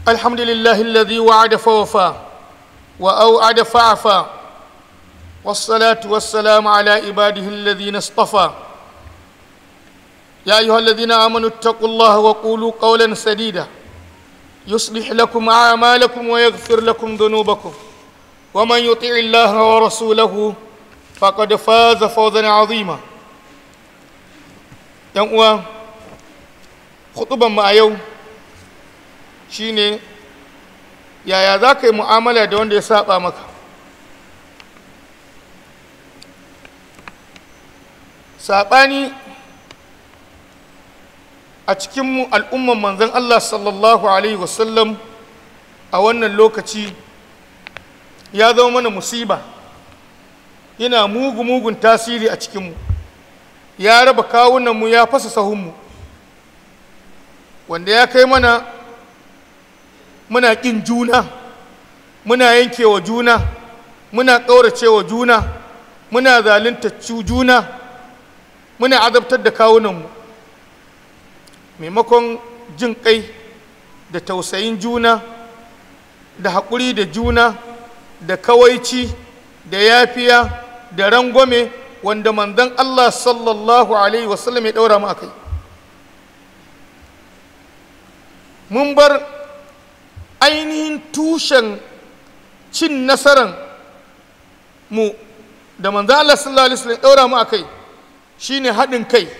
الحمد لله الذي وعد فوفى وأوعد فعفى والصلاة والسلام على عباده الذين اصطفى يا أيها الذين آمنوا اتقوا الله وقولوا قولا سديدا يصلح لكم أعمالكم ويغفر لكم ذنوبكم ومن يطع الله ورسوله فقد فاز فوزا عظيما yan uwa hutuban mu a yau shine yaya za ka yi mu'amala da wanda ya saba maka saɓani a cikin al'umman manzan Allah sallallahu Alaihi wasallam a wannan lokaci ya zama mana musiba yana mugu-mugun tasiri a cikinmu ya raba kawunanmu ya fasa sahunmu wanda ya kai mana muna ƙin juna muna yankewa juna muna ƙauracewa juna muna zalunta juna muna azabtar da kawunanmu maimakon jin kai da tausayin juna da haƙuri da juna da kawaici da yafiya da rangwame wanda manzon Allah sallallahu alaihi wasallam ya ɗaura mu a kai mun bar ainihin tushen cin nasaran mu da manzon Allah sallallahu alaihi wasallam ya ɗaura mu a kai shine haɗin kai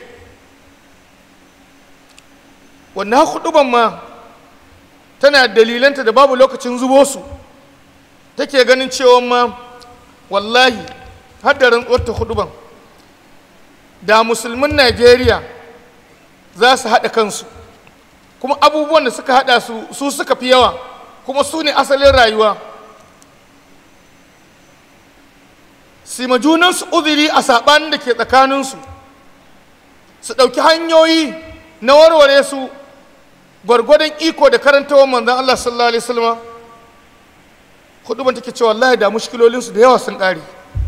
wannan huduban ma tana dalilanta da babu lokacin zubo su take ganin cewa ma wallahi haddarin tsorta huduban da musulmin najeriya za su haɗa kansu kuma abubuwan da suka haɗa su su suka fi yawa kuma su ne asalin rayuwa sima junansu uzuri a saɓanin da ke tsakaninsu su ɗauki hanyoyi na warware su gwargwadon iko da karantawar manzan Allah sallallahu alaihi wasallam huduban take cewa wallahi da mushkilolinsu da yawa sun ƙare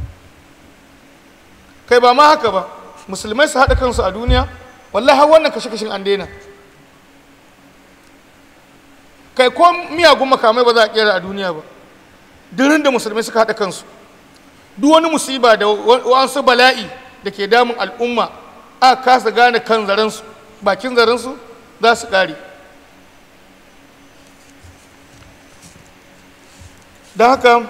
kai ba ma haka ba musulmai su haɗa kansu a duniya wallahi har wannan kashe-kashen an daina kai ko miyagun makamai ba za a kera a duniya ba dirin da musulmai suka haɗa kansu duk wani musiba da wasu bala'i da ke damun al'umma a kasa gane kan zarensu bakin zarensu za su ƙare don haka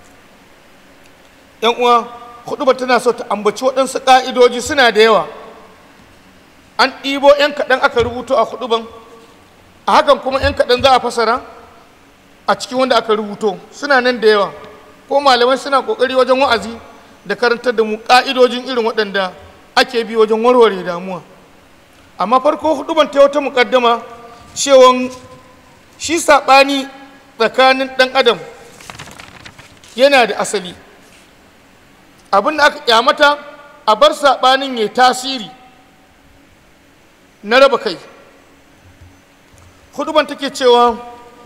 yan uwa huduba tana so ta ambaci waɗansu ƙa'idoji suna da yawa an ɗibo 'yan kaɗan aka rubuto a huduban a hakan kuma 'yan kaɗan za a fasara a cikin wanda aka rubuto suna nan da yawa ko malamai suna ƙoƙari wajen wa'azi da karantar da mu ƙa'idojin irin waɗanda ake bi wajen warware damuwa amma farko huduban ta wata muƙaddama cewa shi saɓani tsakanin ɗan adam yana da asali abin da aka kyamata a bar saɓanin ya tasiri na raba kai huduban take cewa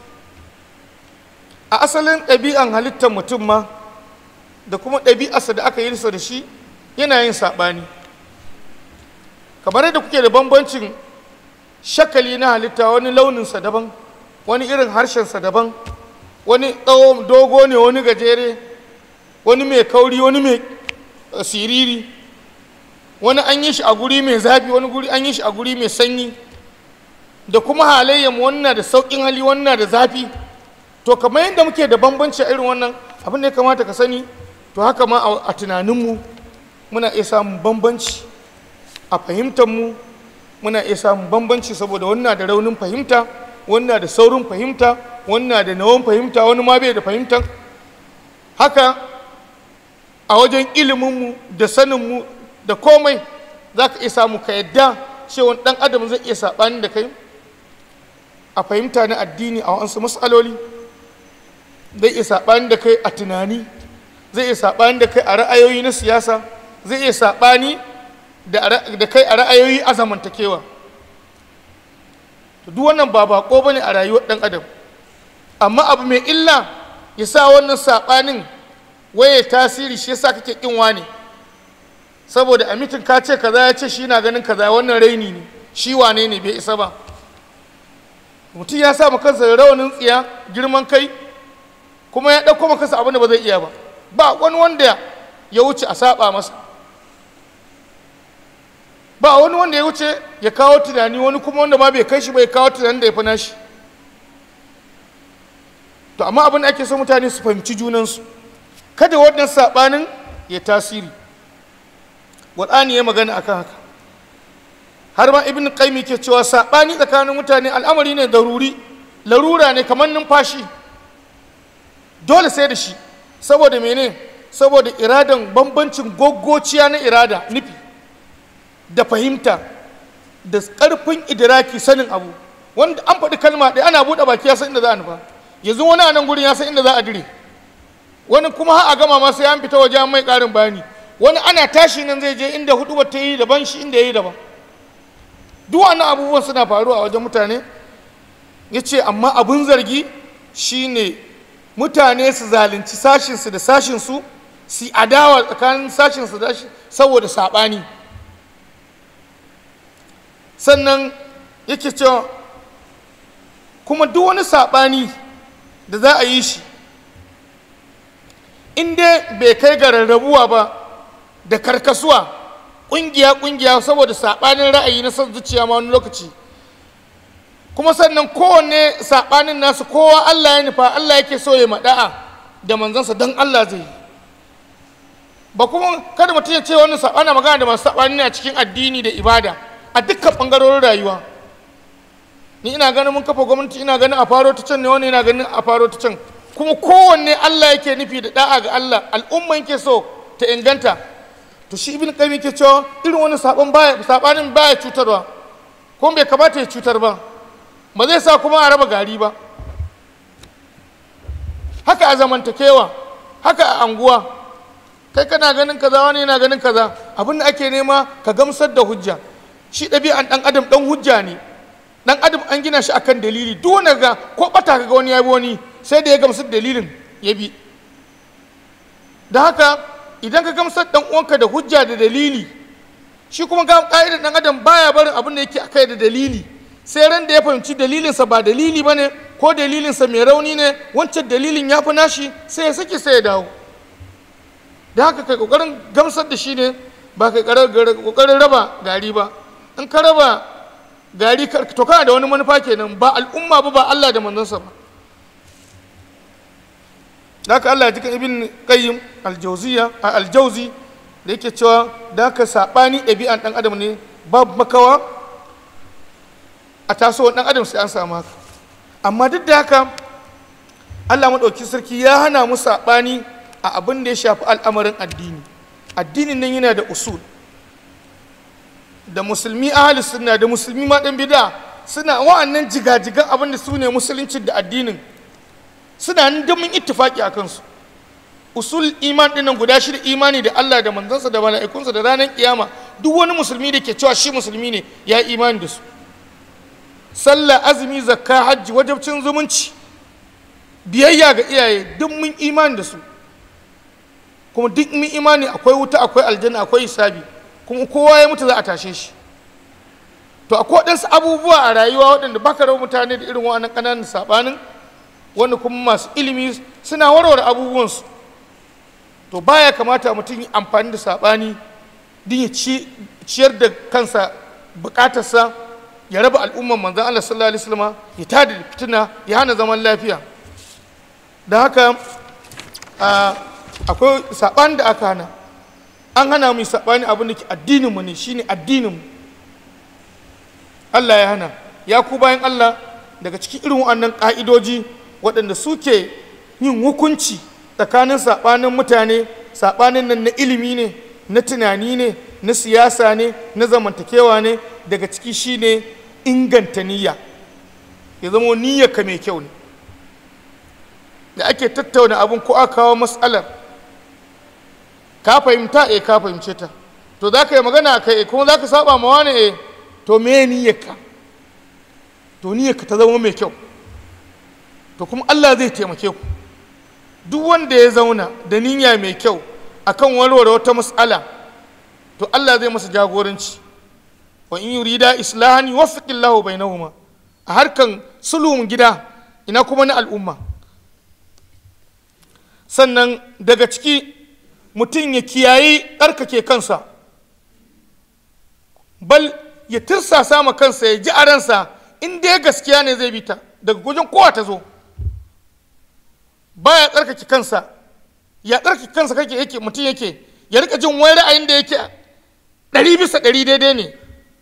a asalin ɗabi'an halittar mutum ma da kuma ɗabi'arsa da aka yi da shi yana yin saɓani kamar yadda kuke da bambancin shakali na halitta wani launinsa daban wani irin harshensa daban wani tsawo dogo ne wani gajere wani mai kauri wani mai siriri wani an yi shi a guri mai zafi wani guri an yi shi a guri mai sanyi da kuma halayyar wannan da sauƙin hali wannan da zafi to kamar yadda muke da bambanci a irin wannan abin da ya kamata ka sani to haka ma a tunaninmu muna iya samun bambanci a fahimtarmu muna iya samun bambanci saboda wannan da raunin fahimta wannan da saurin fahimta wannan da nawan fahimta wani ma bai da fahimta haka a wajen iliminmu da saninmu da komai za ka iya samu ka yadda cewa ɗan adam zai iya saɓani da kai a fahimta na addini a wasu matsaloli zai iya saɓani da kai a tunani zai iya saɓani da kai a ra'ayoyi na siyasa zai iya saɓani da kai a ra'ayoyi a zamantakewa duk wannan ba bako ba ne a rayuwar ɗan adam amma abu mai illa ya sa wannan saɓanin waye tasiri shi yasa kake ƙin wani saboda a mitin ka ce kaza ya ce shi na ganin kaza wannan raini ne shi wane ne bai isa ba mutum ya sa kansa da rawanin tsiya girman kai kuma ya ɗauko kansa abin da ba zai iya ba ba wani wanda ya wuce a saba masa ba wani wanda ya wuce ya kawo tunani wani kuma wanda ma bai kai shi ba ya kawo tunanin da ya fi nashi to amma abin da ake so mutane su fahimci junansu kada wannan saɓanin ya tasiri ƙur'ani ya magana akan haka har ma ibn qayyim ke cewa saɓani tsakanin mutane al'amari ne daruri larura ne kamar numfashi dole sai da shi saboda mene saboda iradan bambancin goggociya na irada nufi da fahimta da ƙarfin idiraki sanin abu wanda an faɗi kalma ɗaya ana buɗe baki ya san inda za a nufa yanzu wani a nan gurin ya san inda za a dire wani kuma har a gama ma sai an fita waje an mai ƙarin bayani wani ana tashi nan zai je inda hudu ta yi daban shi inda ya yi daban duk wannan abubuwan suna faruwa a wajen mutane ya ce amma abin zargi shine mutane su zalunci sashinsu da sashinsu su adawa tsakanin sashinsu da saboda saɓani sannan yake cewa kuma duk wani saɓani da za a yi shi in dai bai kai ga rarrabuwa ba da karkasuwa ƙungiya-ƙungiya saboda saɓanin ra'ayi na son zuciya ma wani lokaci kuma sannan kowanne saɓanin nasu kowa Allah ya nufa Allah yake so ya maɗa'a da manzansa don Allah zai yi ba kuma kada mutum ya ce wannan saɓana magana da masu saɓani ne a cikin addini da ibada a dukkan ɓangarorin rayuwa ni ina ganin mun kafa gwamnati ina ganin a faro ta can ne wani ina ganin a faro ta can kuma kowanne Allah yake nufi da da'a ga Allah al'umma yake so ta inganta to shi ibn qayyim yake cewa irin wani saban baya sabanin baya cutarwa kuma bai kamata ya cutar ba ba zai sa kuma a raba gari ba haka a zamantakewa haka a anguwa kai kana ganin kaza wani yana ganin kaza abin da ake nema ka gamsar da hujja shi ɗabi'an ɗan adam ɗan hujja ne ɗan adam an gina shi akan dalili duk wanda ga ko ɓata kaga wani ya bi wani sai da ya gamsar dalilin ya bi da haka idan ka gamsar ɗan uwanka da hujja da dalili shi kuma ga ƙa'idar ɗan adam baya barin abin da yake akai da dalili sai ran da ya fahimci dalilinsa ba dalili ba ne ko dalilinsa mai rauni ne wancan dalilin ya fi nashi sai ya sake sai ya dawo da haka kai kokarin gamsar da shi ne ba kai kokarin raba gari ba in ka raba gari to kana da wani manufa kenan ba al'umma ba ba Allah da manzansa ba da haka Allah ya jikan ibn qayyim aljawziya aljawzi da yake cewa da haka sabani ɗabi'an ɗan adam ne babu makawa a tasowar ɗan adam sai an samu haka amma duk da haka Allah maɗauki sarki ya hana mu saɓani a abin da ya shafi al'amarin addini addinin nan yana da usul da musulmi ahli sunna da musulmi ma ɗan bida suna wa'annan jigajigan abin da su ne musulunci da addinin suna nan da mun ittifaki a kansu usul iman ɗin nan guda shida imani da Allah da manzansa da mala'ikunsa da ranar kiyama duk wani musulmi da ke cewa shi musulmi ne ya yi imani da su sallah azumi zakka hajji wajabcin zumunci biyayya ga iyaye duk mun imani da su kuma duk mun imani akwai wuta akwai aljanna akwai hisabi kuma kowa ya mutu za a tashe shi to akwai waɗansu abubuwa a rayuwa waɗanda baka rawa mutane da irin wa'annan ƙananan saɓanin wanda kuma masu ilimi suna warware abubuwansu to baya kamata mutum yi amfani da saɓani din ya ciyar da kansa buƙatarsa ya raba al'umman manzan Allah sallallahu alaihi wasallam ya tada fitina ya hana zaman lafiya da haka akwai saɓani da aka hana an hana mu saɓani abin da ke addininmu ne shine addininmu Allah ya hana ya ku bayan Allah daga cikin irin wannan ƙa'idoji waɗanda suke yin hukunci tsakanin saɓanin mutane saɓanin nan na ilimi ne na tunani ne na siyasa ne na zamantakewa ne daga ciki shine inganta niyya ya zama niyyarka mai kyau ne da ake tattauna abin ko aka kawo matsalar ka fahimta eh ka fahimce ta to za ka yi magana kai eh kuma za ka saba ma wani eh to me niyyarka to niyyarka ta zama mai kyau to kuma Allah zai taimake ku duk wanda ya zauna da niyya mai kyau akan warware wata matsala to Allah zai masa jagoranci wa in yurida islahan yuwaffiqillahu bainahuma a harkan sulhun gida ina kuma na al'umma sannan daga ciki mutum ya kiyayi tsarkake kansa bal ya tirsasa ma kansa ya ji a ransa in dai gaskiya ne zai bi ta daga gujin kowa ta zo baya tsarkake kansa ya tsarkake kansa kake yake mutum yake ya rika jin wani ra'ayin da yake ɗari bisa ɗari daidai ne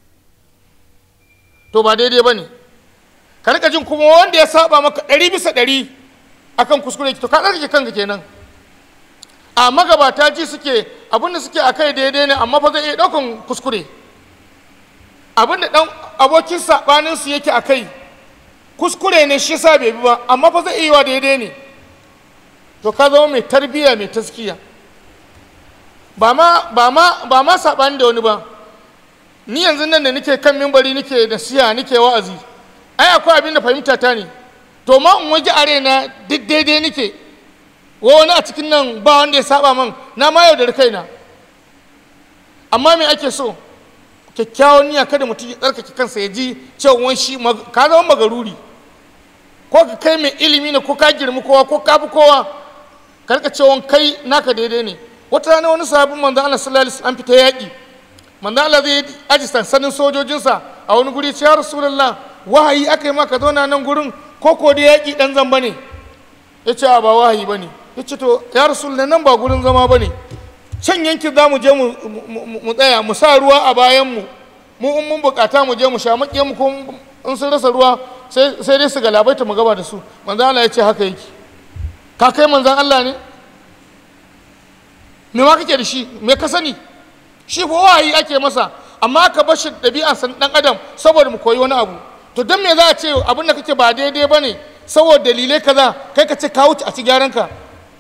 to ba daidai ba ne ka rika jin kuma wanda ya saba maka ɗari bisa ɗari akan kuskure to ka tsarkake kanka kenan a magabata ji suke abinda suke a kai daidai ne amma fa zai iya ɗaukan kuskure abinda ɗan abokin saɓaninsu yake a kai kuskure ne shi sa bai bi ba amma fa zai iya wa daidai ne to ka zama mai tarbiyya mai taskiya ba ma ba ma ba ma saɓani da wani ba ni yanzu nan da nake kan mimbari nake da siya nake wa'azi ai akwai abin da fahimta ta ne to ma in waje are na duk daidai nake wa wani a cikin nan ba wanda ya saba man na ma yaudari kaina amma me ake so kyakkyawan niyya kada mutum ya tsarkake kansa ya ji cewa shi ka zama magaruri ko ka kai mai ilimi ne ko ka girmi kowa ko ka fi kowa ka rika cewa kai naka daidai ne wata rana wani sahabin manzon Allah sallallahu alaihi wasallam fita yaƙi manzon Allah zai aji sansanin sojojinsa a wani guri ce ya rasulullah wahayi aka yi maka zauna nan gurin ko ko da yaƙi dan zamba ne ya ce ba wahayi ba ne ya ce to ya rasulullah nan ba gurin zama ba ne can yankin za mu je mu tsaya mu sa ruwa a bayanmu mu in mun bukata mu je mu sha maƙiyan mu ko in sun rasa ruwa sai dai su galabaita mu gaba da su manzan Allah ya ce haka yake ka kai manzan Allah ne me ma kake da shi me ka sani shi fa wahayi ake masa amma ka bar shi ɗabi'a san ɗan adam saboda mu koyi wani abu to don me za a ce abin da kake ba daidai ba ne saboda dalilai kaza kai ka ce ka wuce a ci gyaran ka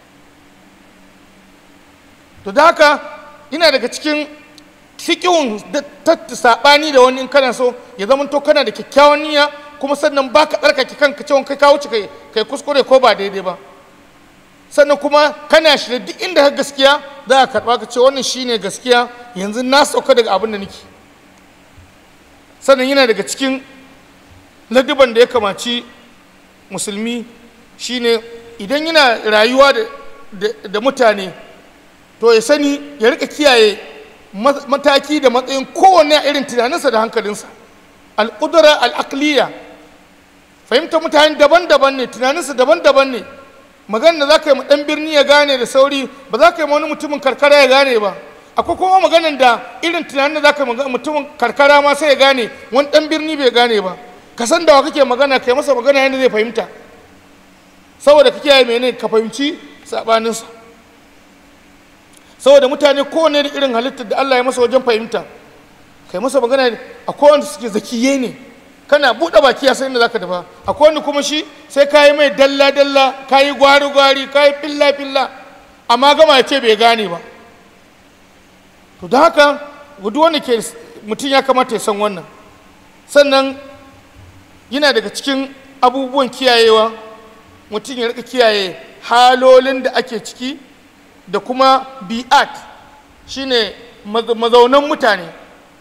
to da haka ina daga cikin fiƙihun ta saɓani da wani in kana so ya zama to kana da kyakkyawan niyya kuma sannan ba ka tsarkake kanka cewa kai ka wuce kai kuskure ko ba daidai ba sannan kuma kana shirya duk inda ka gaskiya za ka karɓa ka ce wannan shine gaskiya yanzu na sauka daga abin da nake sannan yana daga cikin ladiban da ya kamaci musulmi shine idan yana rayuwa da mutane to ya sani ya rika kiyaye mataki da matsayin kowane a irin tunaninsa da hankalinsa al'udura al'aqliya fahimtar mutane daban-daban ne tunaninsa daban-daban ne magana da za ka yi ɗan birni ya gane da sauri ba za ka yi wani mutumin karkara ya gane ba akwai kuma maganan da irin tunanin da za ka yi mutumin karkara ma sai ya gane wani ɗan birni bai gane ba ka san da wa kake magana kai masa magana yadda zai fahimta saboda ka kiyaye mene ka fahimci saɓaninsa saboda mutane kowane da irin halittar da Allah ya masa wajen fahimta kai masa magana a kowanne suke zakiye ne kana buɗe baki ya san inda zaka dafa a kowanne kuma shi sai ka yi mai dalla dalla ka yi gwari gwari ka yi filla filla amma gama ya ce bai gane ba to da haka duk wanda ke mutum ya kamata ya san wannan sannan yana daga cikin abubuwan kiyayewa mutum ya rika kiyaye halolin da ake ciki da kuma bi'at shine mazaunan mutane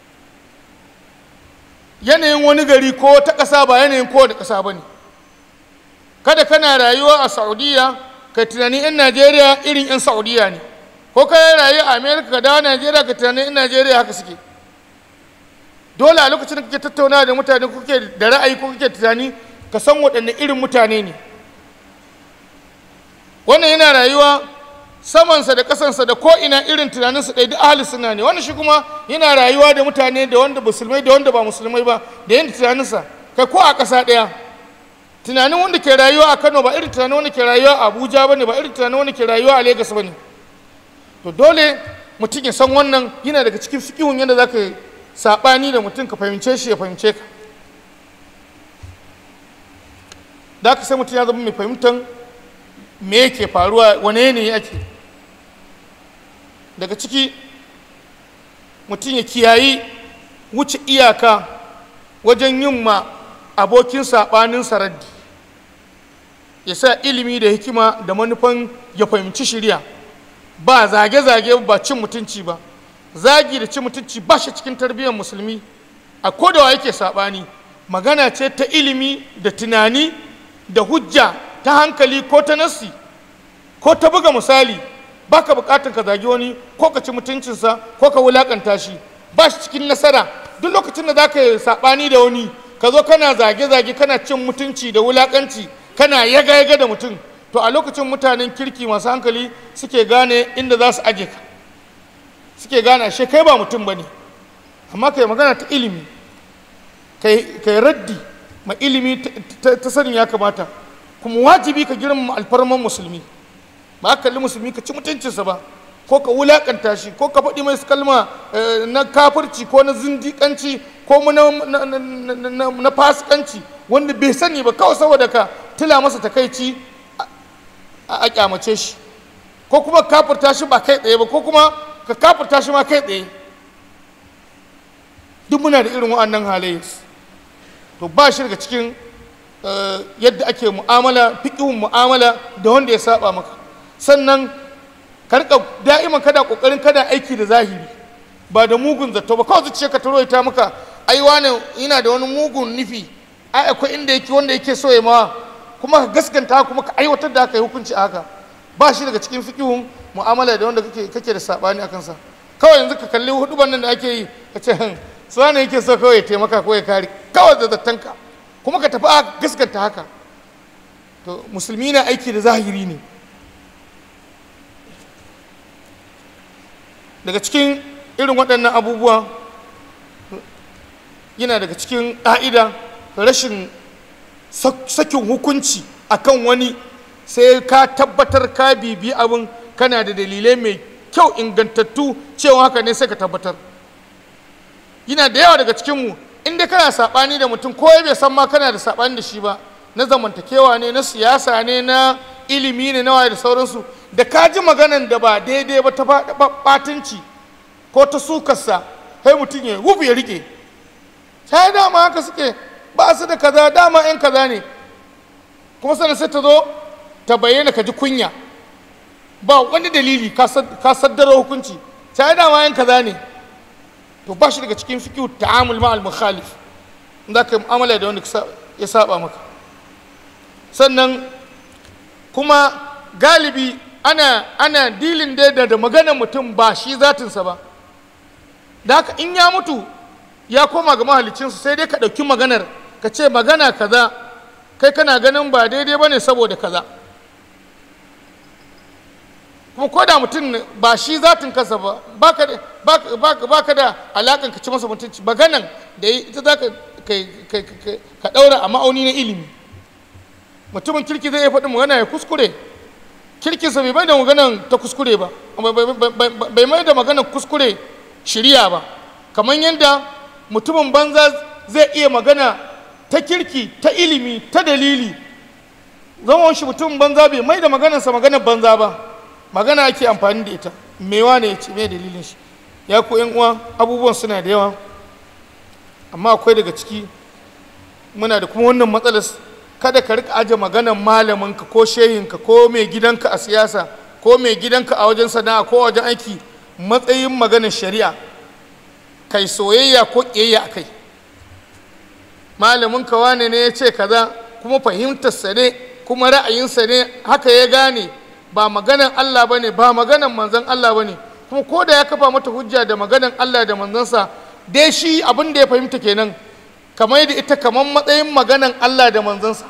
yanayin wani gari ko ta ƙasa ba yanayin kowane ƙasa ba ne kada kana rayuwa a saudiya ka tunani 'yan najeriya irin 'yan saudiya ne ko ka yi rayu a amerika ka dawo najeriya ka tunani 'yan najeriya haka suke dole a lokacin da kake tattaunawa da mutane kuke da ra'ayi ko kake tunani ka san waɗanne irin mutane ne wannan yana rayuwa samansa da kasansa da ko ina irin tunaninsa ɗaya duk ahli suna ne wannan shi kuma yana rayuwa da mutane da wanda musulmai da wanda ba musulmai ba da yadda tunaninsa kai ko a ƙasa ɗaya tunanin wanda ke rayuwa a kano ba irin tunanin wanda ke rayuwa a abuja ba ne ba irin tunanin wanda ke rayuwa a lagos ba ne to dole mutum ya san wannan yana daga cikin fikihun yadda za ka saɓani da mutum ka fahimce shi ya fahimce ka da ka sai mutum ya zama mai fahimtar me yake faruwa wane ne ake daga ciki mutum ya kiyayi wuce iyaka wajen yin ma abokin saɓanin saraddi ya sa ilimi da hikima da manufan ya fahimci shirya ba zage-zage ba cin mutunci ba zagi da cin mutunci ba shi cikin tarbiyyar musulmi a kodawa yake saɓani magana ce ta ilimi da tunani da hujja ta hankali ko ta nassi ko ta buga misali baka bukatan ka zagi wani ko ka ci mutuncinsa ko ka wulakanta shi ba shi cikin nasara duk lokacin da zaka yi sabani da wani ka zo kana zage-zage kana cin mutunci da wulakanci kana yaga-yaga da mutum to a lokacin mutanen kirki masu hankali suke gane inda za su aje ka suke gane ashe kai ba mutum ba ne amma kai magana ta ilimi kai raddi ma ilimi ta sanin ya kamata kuma wajibi ka girmama alfarman musulmi ba ka kalli musulmi ka ci mutuncinsa ba ko ka wulakanta shi ko ka faɗi mai kalma na kafirci ko na zindiƙanci ko na fasikanci wanda bai sani ba kawai saboda ka tila masa takaici a kyamace shi ko kuma kafirta shi ba kai tsaye ba ko kuma ka kafirta shi ma kai tsaye duk muna da irin wa'annan halaye to ba shi daga cikin yadda ake mu'amala fiƙihun mu'amala da wanda ya saba maka sannan karka da'iman kada kokarin kada aiki da zahiri ba da mugun zato ba kawai zuciya ka taro ta maka ai wani ina da wani mugun nufi ai akwai inda yake wanda yake so ya ma kuma ka gaskanta kuma ka aiwatar da haka yi hukunci a haka ba shi daga cikin fiƙihun mu'amala da wanda kake kake da sabani akan sa kawai yanzu ka kalli huduban nan da ake yi ka ce su wani yake so kawai ya taimaka ko ya kare kawai da zattanka kuma ka tafi a gaskanta haka to musulmi na aiki da zahiri ne daga cikin irin waɗannan abubuwa yana daga cikin ƙa'ida rashin sakin hukunci akan wani sai ka tabbatar ka bibi abin kana da dalilai mai kyau ingantattu cewa haka ne sai ka tabbatar yana da yawa daga cikinmu inda kana saɓani da mutum ko bai san ma kana da saɓani da shi ba na zamantakewa ne na siyasa ne na ilimi ne na waye da sauransu da ka ji maganan da ba daidai ba ta ɓatanci ko ta sukarsa sai mutum ya wufu ya rike sai dama haka suke ba su da kaza dama yan kaza ne kuma sannan sai ta zo ta bayyana ka ji kunya ba wani dalili ka saddara hukunci sai dama yan kaza ne to ba shi daga cikin fikihu ta'amul ma'al mukhalif za ka yi mu'amala da wanda ya saba maka sannan kuma galibi ana ana dilin da da maganar mutum ba shi zatinsa ba da haka in ya mutu ya koma ga mahalicinsa sai dai ka ɗauki maganar ka ce magana kaza kai kana ganin ba daidai ba ne saboda kaza kuma ko da mutum ba shi zatin kansa ba ba ka da alakan ka ci masa mutunci maganan da ita za ka ɗaura a ma'auni na ilimi mutumin kirki zai iya faɗin magana ya kuskure kirkinsa bai mai da maganan ta kuskure ba bai mai da maganan kuskure shirya ba kamar yadda mutumin banza zai iya magana ta kirki ta ilimi ta dalili zaman shi mutumin banza bai mai da maganarsa maganar banza ba magana ake amfani da ita mewa ne ya ce mai dalilin shi ya ku yan uwa abubuwan suna da yawa amma akwai daga ciki muna da kuma wannan matsalar kada ka rika aje maganar malaminka ko shehinka ko mai gidanka a siyasa ko mai gidanka a wajen sana'a ko wajen aiki matsayin maganar shari'a kai soyayya ko ƙiyayya a kai malaminka wane ne ya ce kaza kuma fahimtarsa ne kuma ra'ayinsa ne haka ya gane ba maganan Allah ba ne ba maganan manzan Allah ba ne kuma ko da ya kafa mata hujja da maganan Allah da manzansa dai shi abin da ya fahimta kenan kamar da ita kamar matsayin maganan Allah da manzansa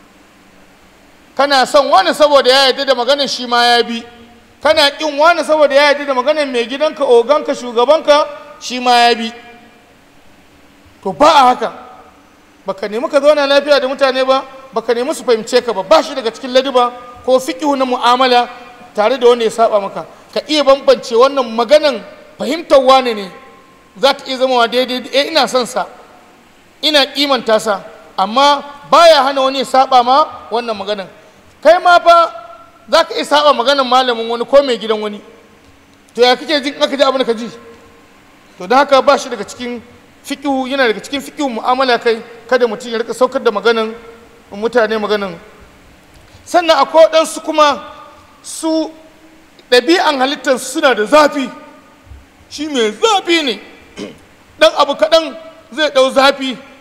kana son wani saboda ya yarda da maganan shi ma ya bi kana kin wani saboda ya yarda da maganan mai gidanka oganka shugabanka shi ma ya bi to ba a haka baka nemi ka zauna lafiya da mutane ba baka nemi su fahimce ka ba ba shi daga cikin ladiba ko fiƙihu na mu'amala tare da wanda ya saba maka ka iya bambance wannan maganan fahimtar wane ne za ta iya zama daidai eh ina son sa ina kimanta sa amma baya hana wani ya saba ma wannan maganan kai ma fa za ka iya saba maganan malamin wani ko mai gidan wani to ya kake jin aka ji abin da ka ji to da haka ba shi daga cikin fiƙihu yana daga cikin fiƙihu mu'amala kai kada mutum ya rika saukar da maganan mutane maganan sannan akwai waɗansu kuma su ɗabi'an halittar suna da zafi shi mai zafi ne ɗan abu kaɗan zai ɗau zafi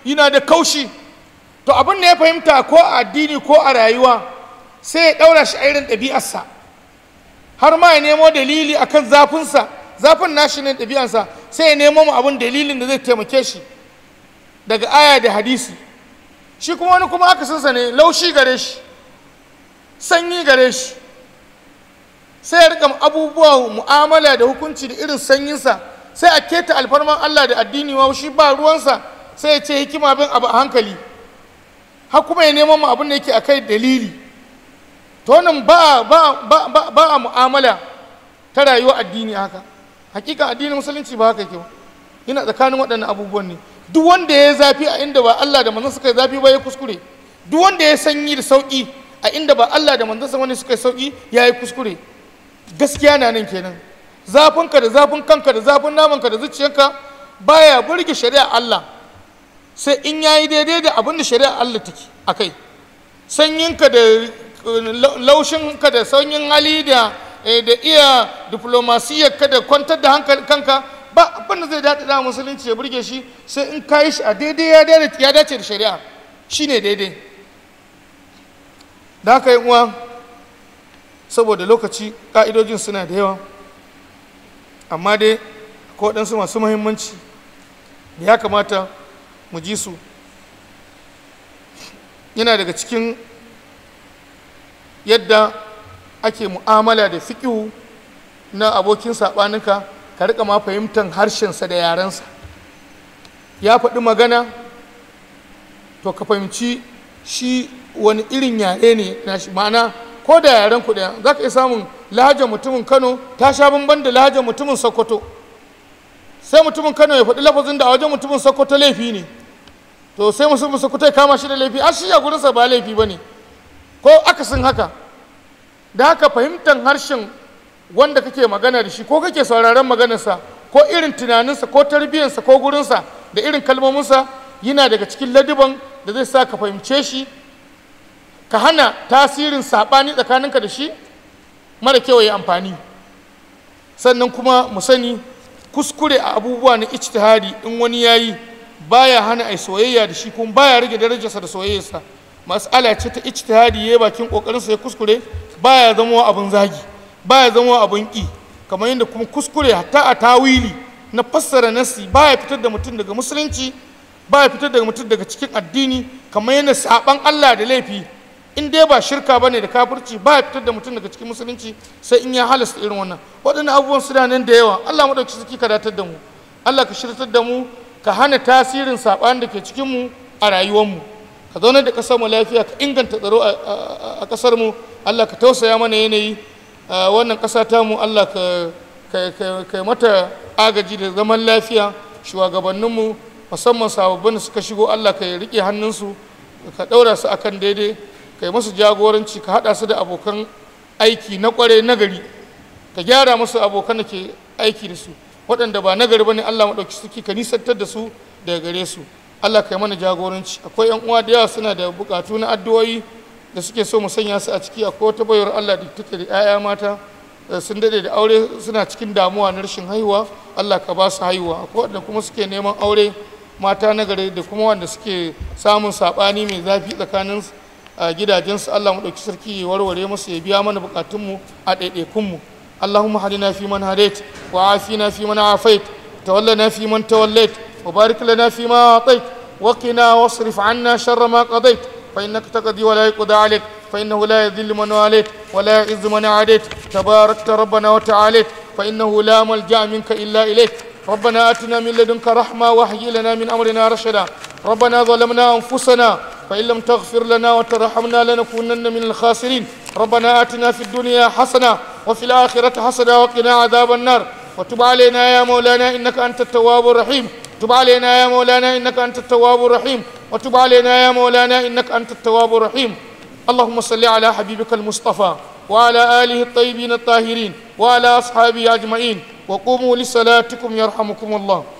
yana da kaushi to abin da ya fahimta ko a addini ko a rayuwa sai ya ɗaura shi a irin ɗabi'arsa har ma ya nemo dalili akan zafinsa zafin nashi ne ɗabi'arsa sai ya nemo mu abin dalilin da zai taimake shi daga aya da hadisi shi kuma wani kuma akasinsa ne laushi gare shi sanyi gare shi sai ya rika abubuwa mu'amala da hukunci da irin sanyinsa sai a keta alfarman Allah da addini wa shi ba ruwansa sai ya ce hikima bin abu a hankali har kuma ya neman mu abin da yake akai dalili to wannan ba ba ba ba, ba a mu'amala ta rayuwa addini haka hakika addinin musulunci ba haka yake ba yana tsakanin waɗannan abubuwan ne duk wanda ya zafi a inda ba Allah da manzon suka yi zafi ba ya kuskure duk wanda ya sanyi da sauki a inda ba Allah da manzon wani suka yi sauki ya yi kuskure gaskiya na nan kenan zafinka da zafin kanka da zafin namanka da zuciyarka baya burge shari'a Allah sai in yayi daidai da abin da shari'a Allah take akai sanyinka da laushinka da sanyin hali da da iya diplomasiyarka da kwantar da hankali kanka ba abin da zai daɗi da musulunci ya burge shi sai in kayi shi a daidai ya dace da shari'a shine daidai da haka yi uwa saboda lokaci ƙa'idojin suna da yawa amma dai ko waɗansu masu muhimmanci da ya kamata mu ji su yana daga cikin yadda ake mu'amala da fiƙihu na abokin saɓaninka ka riƙa ma fahimtar harshensa da yarensa ya faɗi magana to ka fahimci shi wani irin yare ne na shi ma'ana ko da yaren ku ɗaya za ka iya samun lahajar mutumin kano ta sha bamban da lahajar mutumin sokoto sai mutumin kano ya faɗi lafazin da a wajen mutumin sokoto laifi ne to sai musulmin sokoto ya kama shi da laifi a shi a gurinsa ba laifi ba ne ko akasin haka da haka fahimtar harshen wanda kake magana da shi ko kake sauraron maganarsa ko irin tunaninsa ko tarbiyyarsa ko gurinsa da irin kalmominsa yana daga cikin ladiban da zai sa ka fahimce shi ka hana tasirin saɓani tsakaninka da shi mara kyau ya amfani sannan kuma mu sani kuskure a abubuwa na ijtihadi in wani yayi baya hana ai soyayya da shi kuma baya rage darajarsa da soyayyarsa mas'ala ce ta ijtihadi yayi bakin kokarinsa ya kuskure baya zama abun zagi baya zama abun ki kamar yadda kuma kuskure hatta a tawili na fassara nasi baya fitar da mutum daga musulunci baya fitar da mutum daga cikin addini kamar yadda saban Allah da laifi in dai ba shirka bane da kafirci ba ya fitar da mutum daga cikin musulunci sai in ya halasta irin wannan waɗannan abubuwan suna nan da yawa Allah madauki suke ka datar da mu Allah ka shirtar da mu ka hana tasirin saɓani da ke cikin mu a rayuwar mu ka zauna da ƙasar mu lafiya ka inganta tsaro a ƙasar mu Allah ka tausaya mana yanayi wannan ƙasa ta mu Allah ka ka mata agaji da zaman lafiya shugabannin mu musamman sababbin da suka shigo Allah ka rike hannunsu ka ɗaura su akan daidai kai musu jagoranci ka haɗa su da abokan aiki na ƙware nagari ka gyara musu abokan da ke aiki da su waɗanda ba nagari ba ne allah maɗauki suke ka nisantar da su daga gare su allah kai mana jagoranci akwai yan uwa da yawa suna da buƙatu na addu'o'i da suke so mu sanya su a ciki akwai wata bayar allah da take da 'ya'ya mata sun dade da aure suna cikin damuwa na rashin haihuwa allah ka ba su haihuwa akwai waɗanda kuma suke neman aure mata nagari da kuma wanda suke samun saɓani mai zafi tsakanin a gidajensu Allah mu ɗauki sarki ya warware musu ya biya mana bukatunmu a ɗaiɗaikunmu Allahumma hadina fi man hadait wa afina fi man afait tawallana fi man tawallait wa barik lana fi ma atait wa qina wasrif anna sharra ma qadait fa innaka taqdi wa la yuqda alayk fa innahu la yadhillu man walayt wa la yu'izzu man adait tabarakta rabbana wa ta'alayt fa innahu la malja'a minka illa ilayk ربنا آتنا من لدنك رحمة وهيئ لنا من أمرنا رشدا ربنا ظلمنا أنفسنا فإن لم تغفر لنا وترحمنا لنكونن من الخاسرين ربنا آتنا في الدنيا حسنة وفي الآخرة حسنة وقنا عذاب النار وتب علينا يا مولانا إنك أنت التواب الرحيم تب علينا يا مولانا إنك أنت التواب الرحيم وتب علينا يا مولانا إنك أنت التواب الرحيم اللهم صل على حبيبك المصطفى وعلى آله الطيبين الطاهرين وعلى أصحابه أجمعين وقوموا لصلاتكم يرحمكم الله